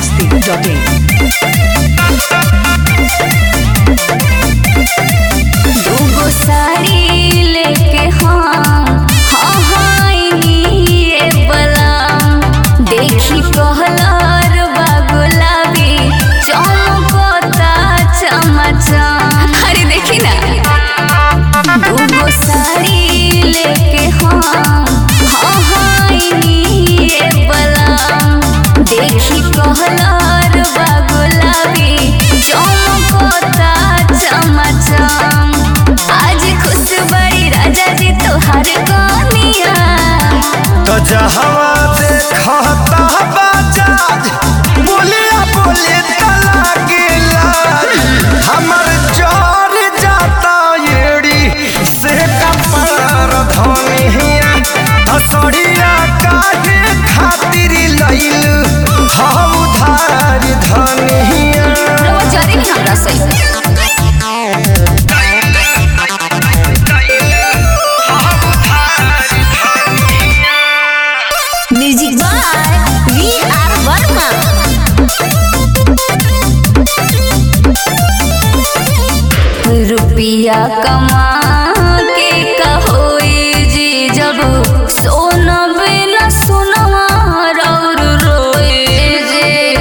masti.in. दूगो साड़ी लेके हाँ हाँ हाँ ये बलाम देखी कहलर बा गुलाबी चमकता चमचम अरे देखी ना दूगो साड़ी लेके हाँ हाँ हाँ ये बलाम देखी कहलर बा गुलाबी चमकता चमचम आज खुश बड़ी राजा जी तोहार कनिया तो जहवा देखता बाजाज बोलिया बोले तला के लाज हमर जोर जाता एड़ी से कपार धनिया असड़िया काहे खातिर लइल हम उधार धनिया रवा जरी भी हमरा सही music by V R Verma रुपिया कमा के कहोई जी जब सोना बिना सोनवा और रोए जे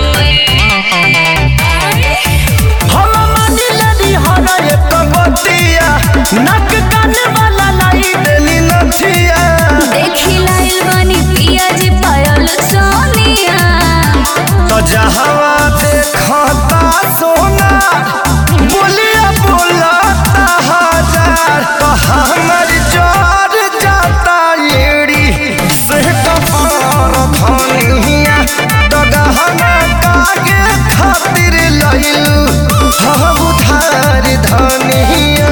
हम मानी लड़ी हरा एक बतिया नक कान वाला लाई देली नथिया देखी लाइल बानी पिया जी पायल सोनिया तो जहवा देखता सोना बोलिया बोलता हजार तो हमर जोर जाता एड़ी से कपार धनिया तो गहना कागे खातिर लइलू हम उधार धनिया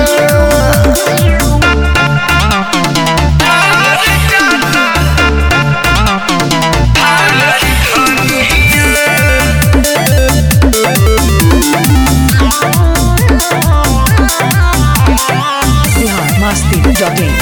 Bihar masti.in.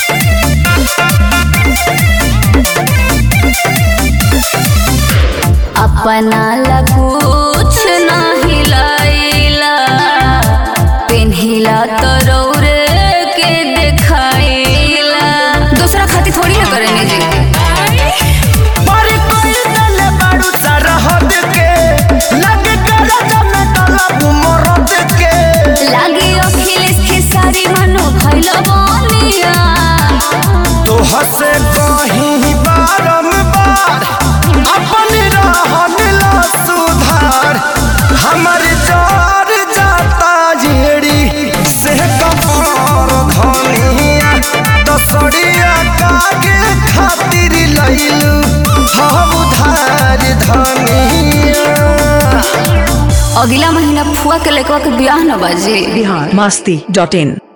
अपना ला कुछ नहीं लाइला पेन्हिला तो रौरे के देखाइला दूसरा खातिर थोड़ी ना करेंगे जी पर कोई दल बाड़ू सरहद के लगे कर जम तलब मरद के लागे अखिलेश के सारी मनो भइल बनिया तो हसे कहीं बारंबार अपन रहन ला सुधार हमर जार जाता जेड़ी से कपार धनिया दसड़िया कागे खातिर लइलू हम उधार धनिया अगला महीना फुआ के लेकवा के ब्याह न बाजी Bihar masti.in.